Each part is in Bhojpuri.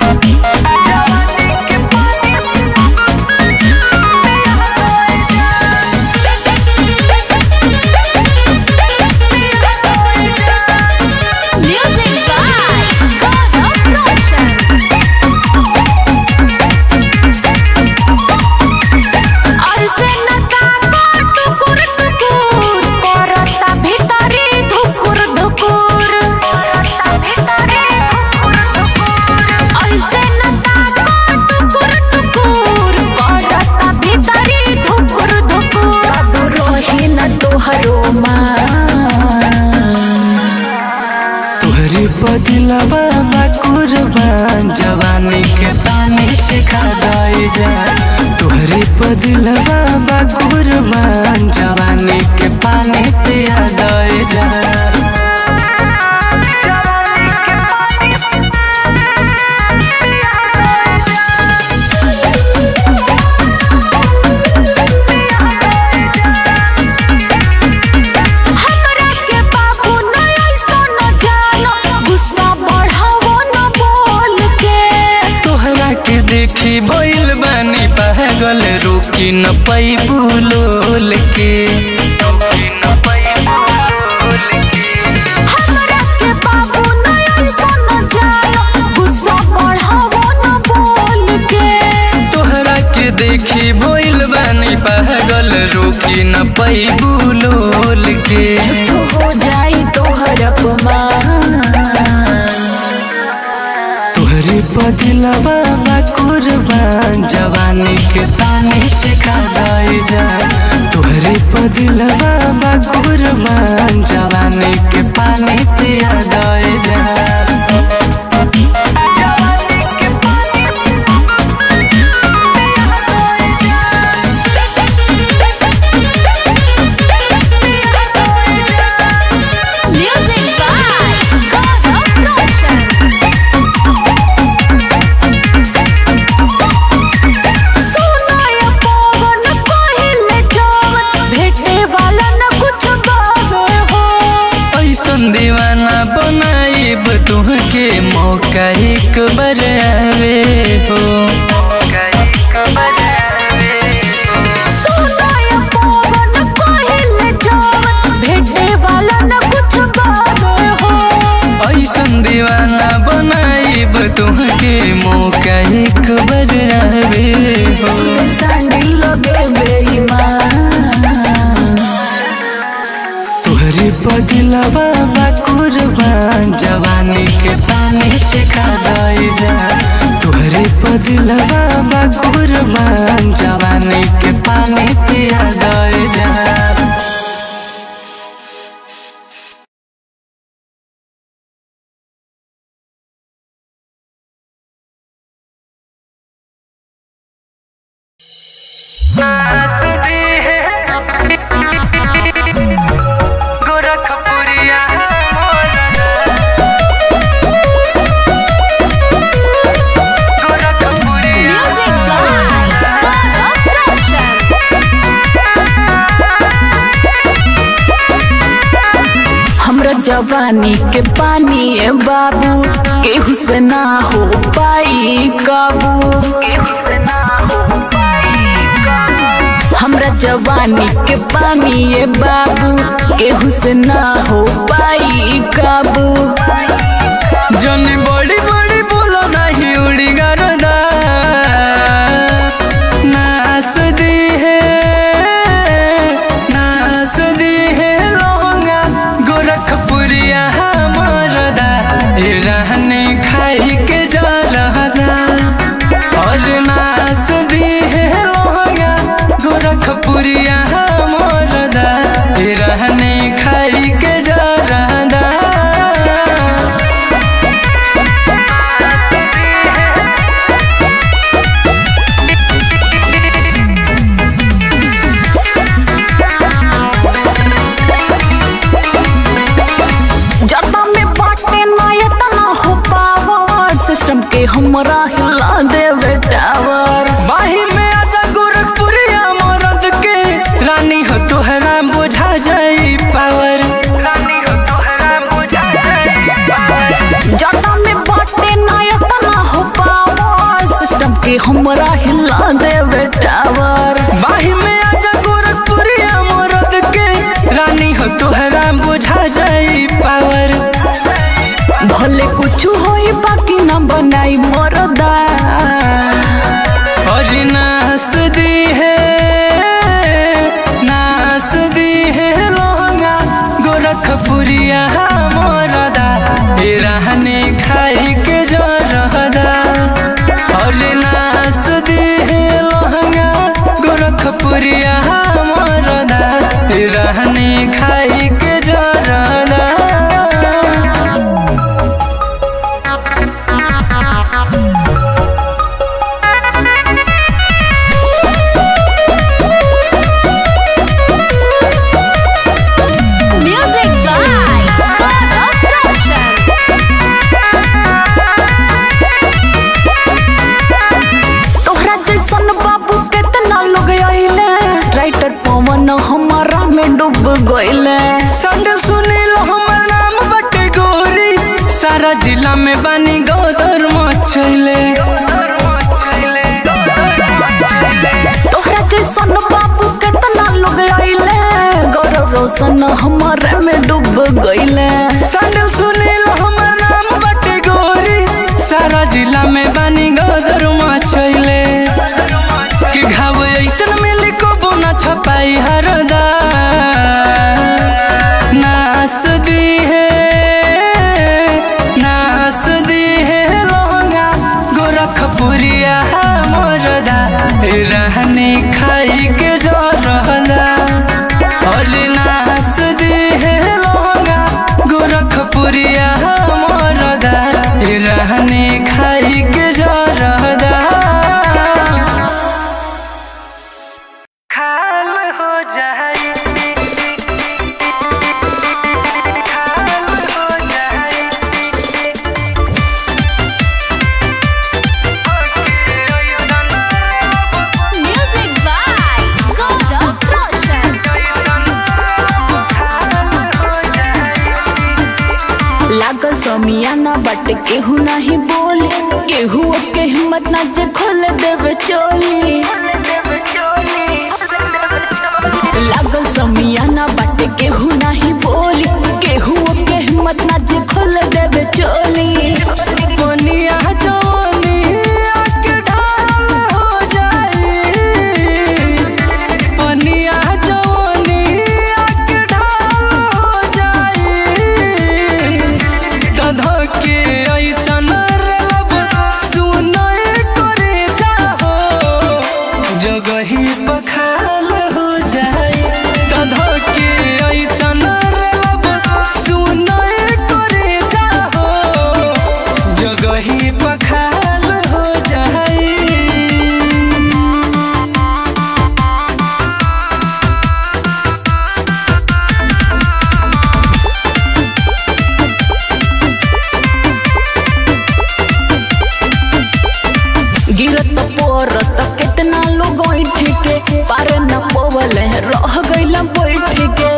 Music by God of Roshan. अरसे न ताका टुकुर टुकुर करता भितरी धुकुर धुकुर करता भितरी धुकुर धुकुर अरसे न ताका टुकुर टुकुर करता भितरी धुकुर धुकुर अब रोही न तोहरो मान तोहरी बदलवा बा कुर्बान जवानी के पानी चिखा दे जा तोहरी बदलवा बा कुर्बान जवानी के पानी पिया दे जा हमरा के बाबू न ऐसा न जानो गुस्सा बढ़ावो न बोल के तोहरा के देखी भइल बानी पागल रोकी न पैबू लोल के रोकी न पैबू लोल के हमरा के बाबू न ऐसा न जानो गुस्सा बढ़ावो न बोल के तोहरा के देखी भइल बानी पागल रोकी न पैबू लोल के तो हो जाई तोहर अपमान तोहरी बदलवा बा कुर्बान जवानी के पानी चिखा दे जा तोहरी बदलवा बा कुर्बान जवानी के पानी पिया दे जा Music by God of Roshan. सुनाय पवन पहिले जवन भेटे वाला न कुछ बावे हो ऐसन दीवाना बनाइब तुहके मौका एक बार आवे हो मौका एक बार आवे हो। सुनाय पवन पहिले जवन भेटे वाला न कुछ बावे हो ऐसन दीवाना बनाइब तुहके मौका एक बार आवे हो संडी लगे बेईमान तोहरी बदलवा बा कुर्बान जवानी के पानी चिखा दे जा तोहरी बदलवा बा कुर्बान जवानी के पानी पिया दे जा गोरखपुरिया गोरखपुरिया Music by God of Roshan. हमरा जवानी के पानी ए बाबू केहू से ना हो पाई काबू हमरा जवानी के पानी ए बाबू केहू से ना हो पाई काबू जनी बड़ी बड़ी बोलो नहीं उड़ी गरदा नास दी है नास दी है लोंगा गोरखपुरिया मरदा ए रहने खाई के जा रहा और नास दी है लोंगा गोरखपुरिया मरदा ए रहने खाई के जा रहा जटा में बाटे ना इतना हो पावर सिस्टम के हमरा हिला देवे टावर बाही में आजा गोरखपुरिया मरद के रानी हो तोहरा बुझा जाई पावर रानी हो तोहरा बुझा जाई पावर जटा में बाटे ना इतना हो पावर के हमरा हिला देवे टावर बाही में आजा गोरखपुरिया मोरद के रानी हो तोहरा बुझा जाई पावर भले कुछ होई बाकी ना बनाई मरदा और नास दी है नास दी है लोहंगा गोरखपुरिया मोरदा ए रहने खाई के जो रहदा और नास दी है लोहंगा गोरखपुरिया मोरदा ए रहने खाई के जो रहदा म्यूजिक बाय तोहरा जैसन बाबू केतना लोग आइले राइटर पवन हमारा में डूब गइले संडल सुनील हमर नाम बटे गोरी सारा जिला में बानी गोदर मचैले तोहरा जैसन बाबू केतना लोग आइले गौरव रोशन हमारे में डूब गइले संडल सुनील हमर नाम बटे गोरी सारा जिला में बानी गोदर मचैले कि घाव ऐसन मिली को बोना छपाई हरदा नास दी है नास दी है लोहंगा गोरखपुरिया मोरदा रहने खाई के जो रहला और नास दी है लोहंगा गोरखपुरिया मोरदा रहने खाई के जो रहला खाल हो जाए खाल हो जाए म्यूजिक बाय गौरव रोशन लागल समियाना बट केहू नहीं बोले केहू के हिम्मत ना जे खोल देवे चोली लागल समियाना बट केहू नहीं बोली केहू के हिम्मत ना जे खोल देवे चोली पनिया जवनिया के ढाल हो जाए पनिया जवनिया के ढाल हो जाए कधो के ऐसन रलब सुनय करे जाहो जगही पखाल हो जाए कधो के ऐसन रलब सुनय करे जाहो जगही पखाल हो जाए गिरत पोरत कितना लोग बैठ के पार न पवल रह गइला बैठ के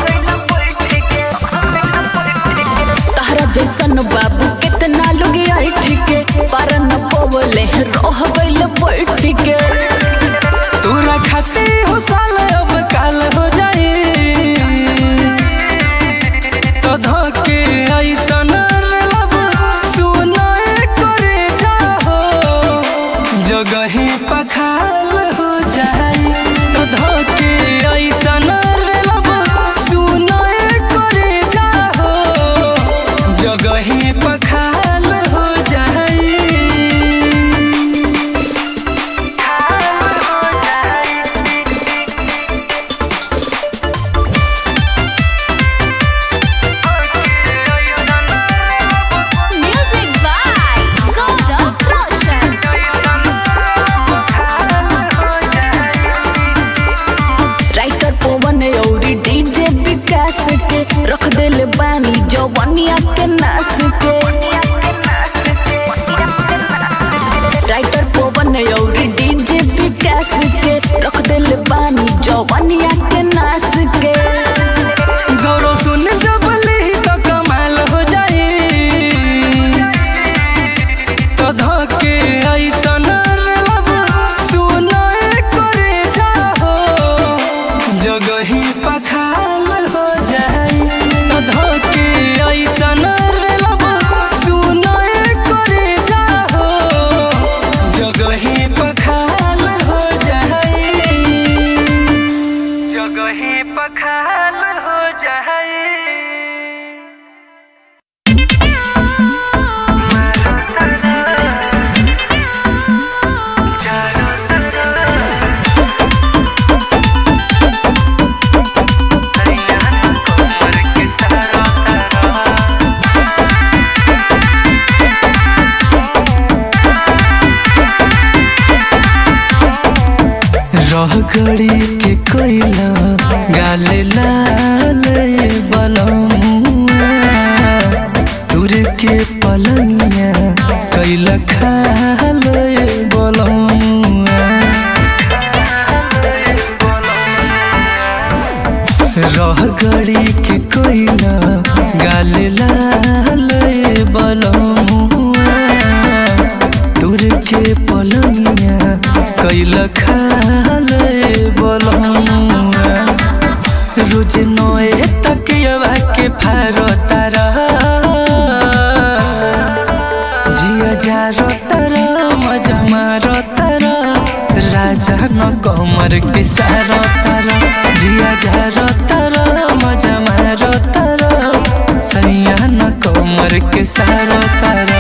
तहरा जैसन बाबू कितना लोग बैठ के पार न पवल रह गइला बैठ के तोरा खाते हो साल अब काल हो जाए तो धोके ऐसन रलब सुनय करे जाहो जगही पखाल हो जाए तो धोके ऐसन रलब सुनय करे जाहो जगही पखाल हो जाए music by Gaurav Roshan writer Pawan औरी डीजे विकास के रख देले बानी जवनिया के नास के राइटर पवन औरी डीजे विकास के रख देले बानी जवनिया के नास के गौरव सुन जब ली तो कमाल हो जाए तो धोके ऐसन रलब गड़ी के कोइला गाले लाल बलमुआ तुर के पलंगिया कैला खाल बलमुआ रह गड़ी के कोइला गाले लाल बलमुआ तुर के पलंगिया कैला खाल बलमुआ रोज नए तकियवा के फारो तारा जिया जारो तारा मजा मारो तारा राजा न कमर के सारो तारा जिया जारो तारा मजा मारो तारा सैया न कमर के सारो तारा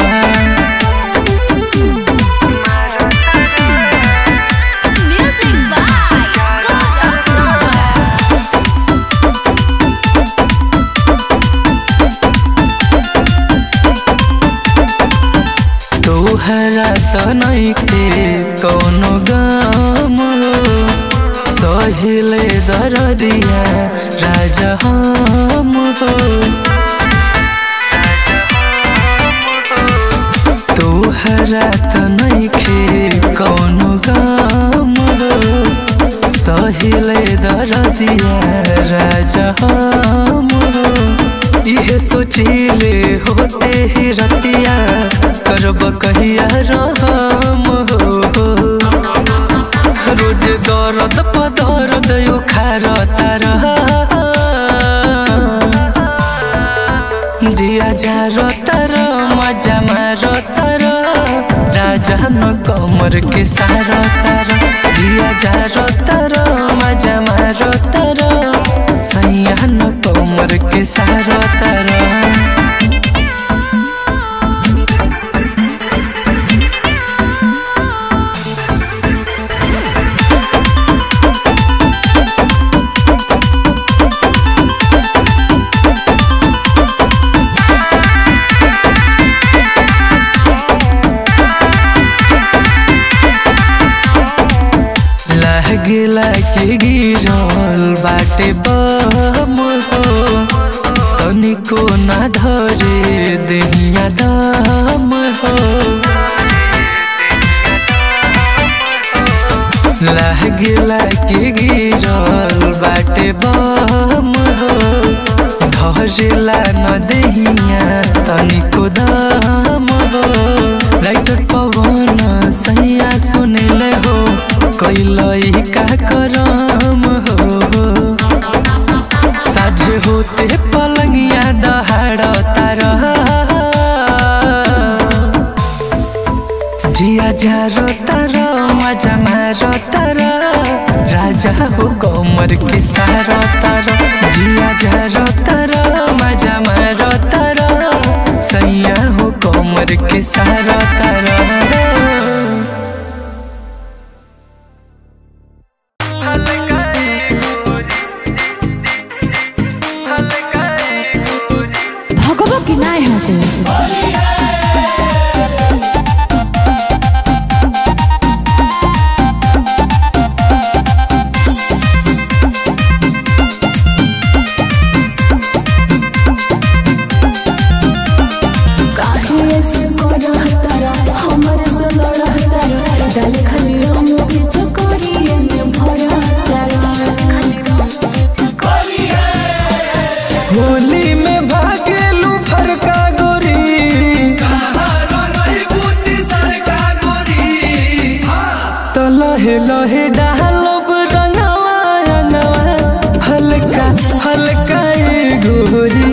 Music by God of तोहरा त नैखे कौनो गम हो सहिले दरदिया राजा हम हो तोहरा त नैखे कौनो गम हो सहिले दरदिया राजा हम हो इहे सोचिले होते ही रतिया करब कहिया रहम हो रोज दर्द प दर्द उखार तार जिया जार तार मजा मार तार राजा न कमर के सार तार जिया जार तार मजा मार तार सैया न कमर के सार तार लहगिला के गिरल बाटे बम हो तनिको ना धरे देहिया दम हो लहगिला के गिरल बाटे बम हो धरेला न देहिया तनिको दम हो राइटर पवन सैया सुनले हो कैलई का करम हो साझ होते पलंगिया दहाड़ तार जिया झारो तार मजा मारो तार राजा हो कमर के सारो तार जिया झारो तार मजा मारो तार सैया हो कमर के सारो तार भगवा की ना यहाँ से काहे ऐसे करहतारा, हमरे से लड़हतारा, डाले खाली रंग के चकोरिये में भरहतारा। होली में भागेलू फरका गोरी तो लहे लहे डालब रंगवा रंगवा हल्का हल्का ए गोरी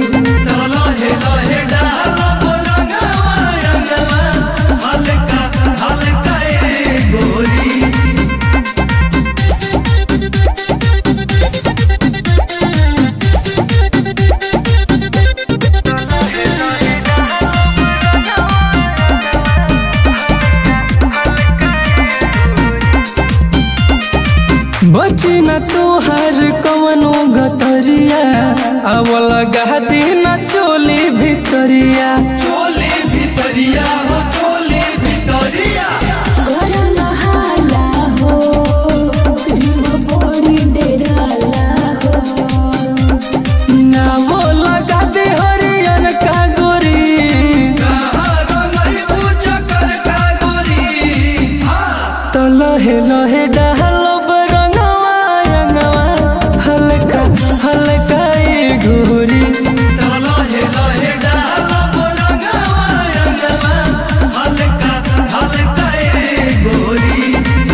बची न तोहर कवनो गतरिया अवल गादी न चोली भितरिया करन हाला हो, जीव तो लहे लहे डालब रंगवा रंगवा हल्का हल्का ए गोरी तो लहे लहे डालब रंगवा रंगवा हल्का हल्का ए गोरी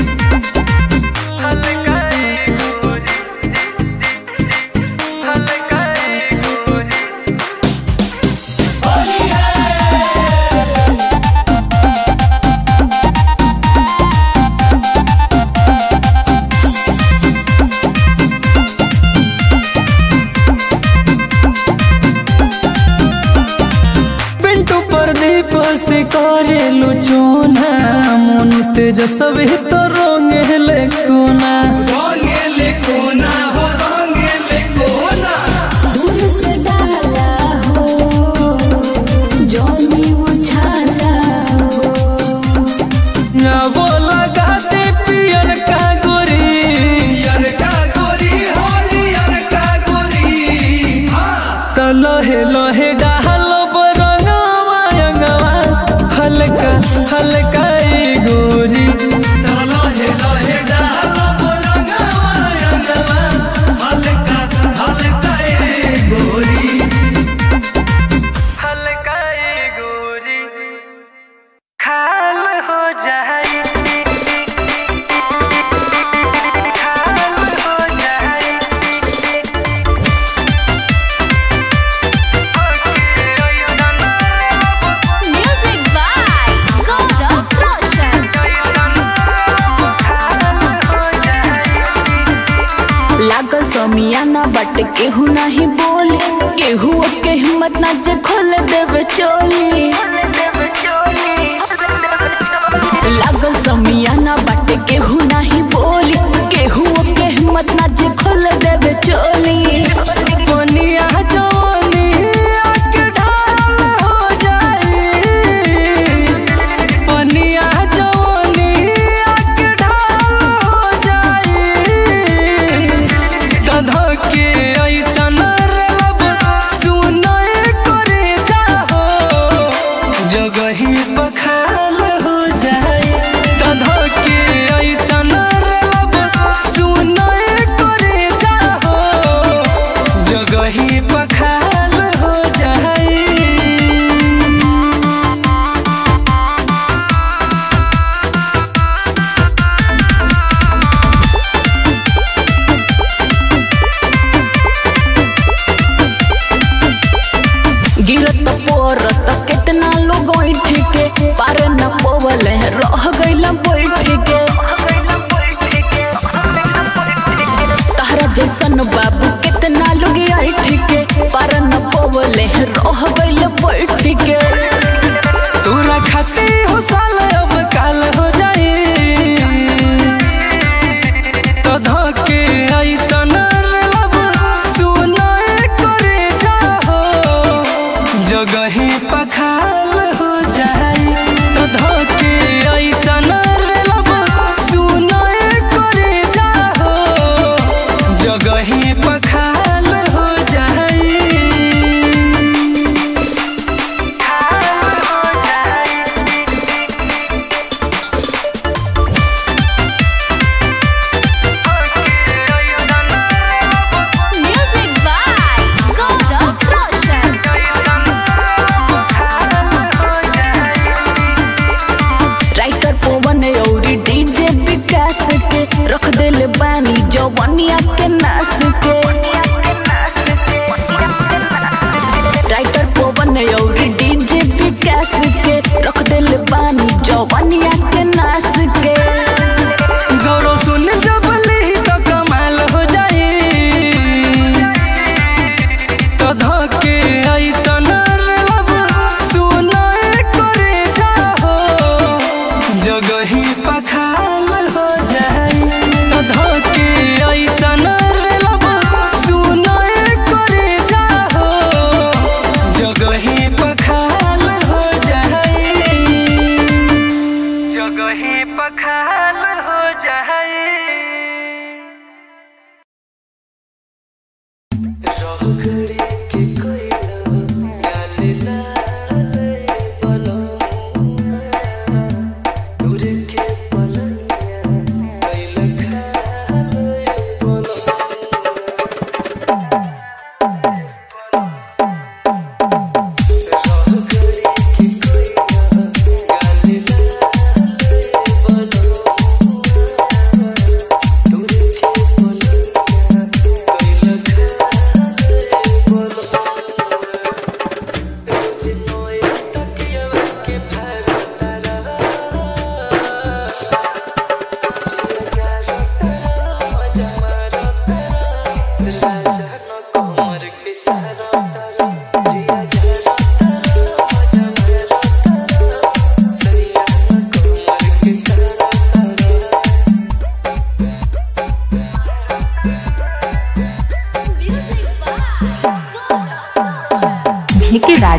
हल्का ए गोरी हल्का ए गोरी पिंटू प्रदीप से करे लुचोना मन तेजस्वी तो रोंगेले कोना रोंगेले कोना हो रोंगेले कोना दूर से डाला हो जोनी उछाला हो ना वो लगाते पियर का गोरी पियर का गोरी होली पियर का गोरी तो लहे लहे डालब रंगवा रंगवा हल्का हल्का ए गोरी तो लहे लहे डालब रंगवा रंगवा हल्का हल्का ए गोरी हल्का ए गोरी खाल हो जाए खाल हो जाए Music by Gaurav Roshan. लागल समियाना बट केहू नहीं बोले केहू के हिम्मत ना जे खोल देवे चोली लागल समियाना बट केहू नहीं बोली केहू के हिम्मत ना जे खोल देवे चोली पनिया जवानी आके ढाल हो जाए पनिया जवानी आके ढाल हो जाए कधा के ऐसन रब सुनाए करे जाहो जगही पखाल हो जाए कधा के ऐसन रब सुनाए करे जाहो जगही पखाल हो जाए गिरत पोरत कितना लोग बैठ के पार न पोवल रह गइल बैठ के तहरा जैसन बाबू कितना लोग बैठ के पार न पोवल रह गइल बैठ के तोरा खाते हो साल अब काल हो जाए तो धके ऐसन लब सुनाए करे जाहो जगही पखाल हो जाए तो धके ऐसन लब सुनाए करे जाहो जगही पखाल हो जाए Music by Gaurav Roshan. Writer Pawan औरी डीजे विकास के रख दिल बानी जवनिया के नास के राइटर पवन औरी डीजे विकास के रख दिल बानी जवनिया के नास के गौरव सुन जब ली तो कमाल हो जाए तो धके ऐसन लब सुनाए करे जाहो जगही पखाल हो जाए तो धके ऐसन लब सुनाए करे जाहो जगही पखाल हो जाए जगही पखाल हो जाए रोकड़ी के कोयला गाली लाल पलंग दूर के पलंग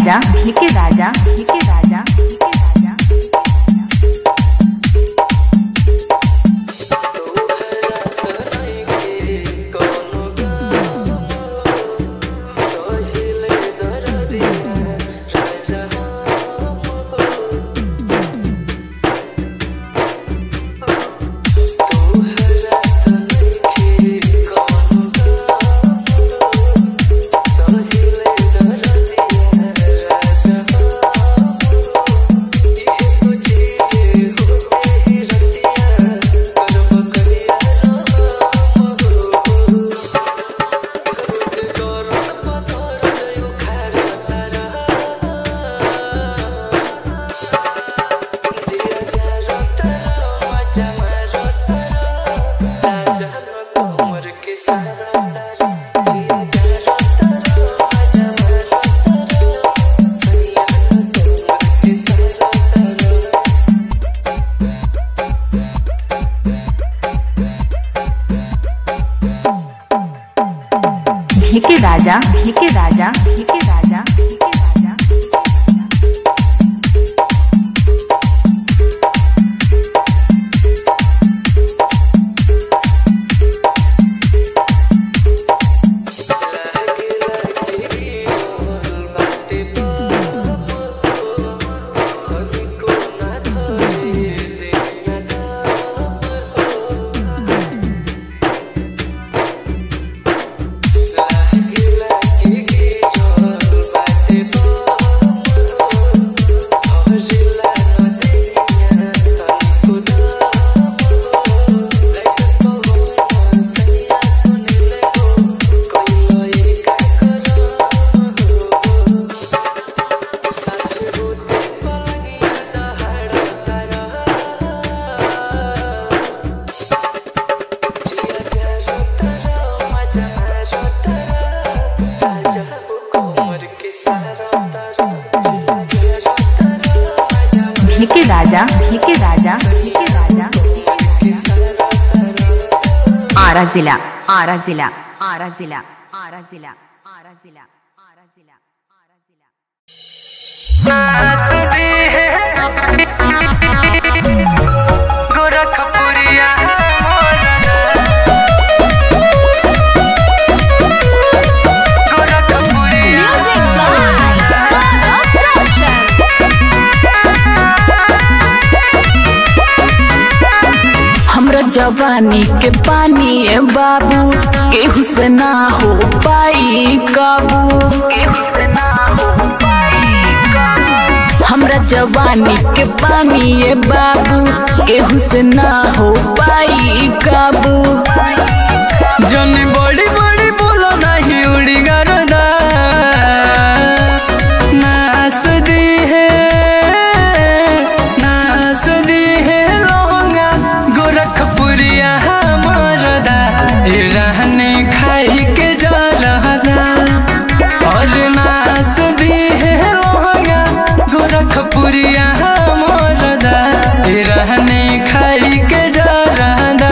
राजा के राजा के राजा के राजा के राजा के राजा के राजा के राजा के राजा के राजा के राजा आरा जिला आरा जिला आरा जिला आरा जिला आरा जिला आरा जिला आरा जिला गोरखपुरिया गोरखपुरिया Music by Gaurav Roshan. हमरा जवानी के पानी ए बाबू केहू से ना हो पाई काबू केहू से ना हो पाई काबू हमरा जवानी के पानी ए बाबू केहू से ना हो पाई काबू जन बड़ी बड़ी बोलो नहीं उड़ी गरदा नास दी है नास दी है लोंगा गोरखपुरिया मरदा ए रहने खाई के जा रहदा और नास दी है लोंगा गोरखपुरिया मरदा ए रहने खाई के जा रहदा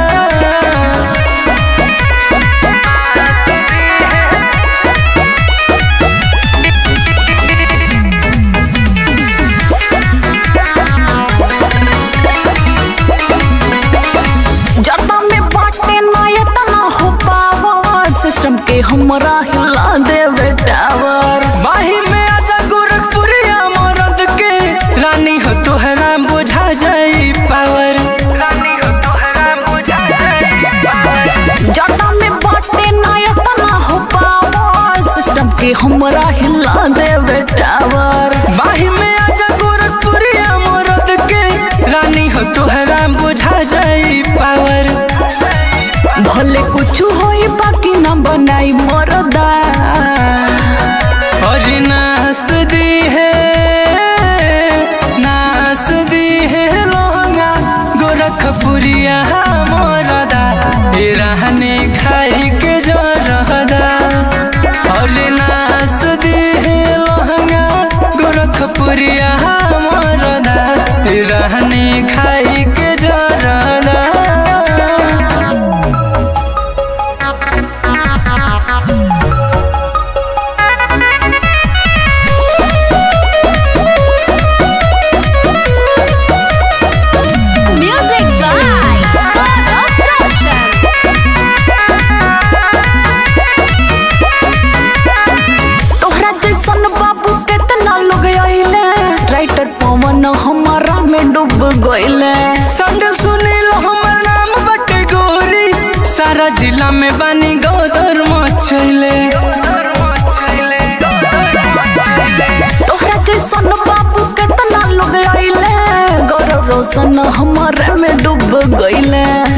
जटा में बाटे ना इतना हो पावर सिस्टम के हमरा हिला देवे टावर माही में आजा गोरखपुरिया मरद के रानी हो तोहरा बुझा जाई पावर रानी हो तोहरा बुझा जाई जटा में बाटे ना इतना हो पावर सिस्टम के हमरा हिला देवे टावर माही में आजा गोरखपुरिया मरद के रानी हो तोहरा बुझा जाई पावर भले कुछ होई बाकी ना बनाई मरदा और नास दी है नास दी है लोहंगा गोरखपुरिया मरदा ए रहने खाई के जो रहदा और नास दी है लोहंगा गोरखपुरिया मरदा ए रहने खाई के जो रहदा Music गइले संडल सुनील हमर नाम बटे गोरी सारा जिला में बानी गोदर मचैले तोहरा जैसन बाबू केतना लोग आइले गौरव रोशन हमारे में डूब गइले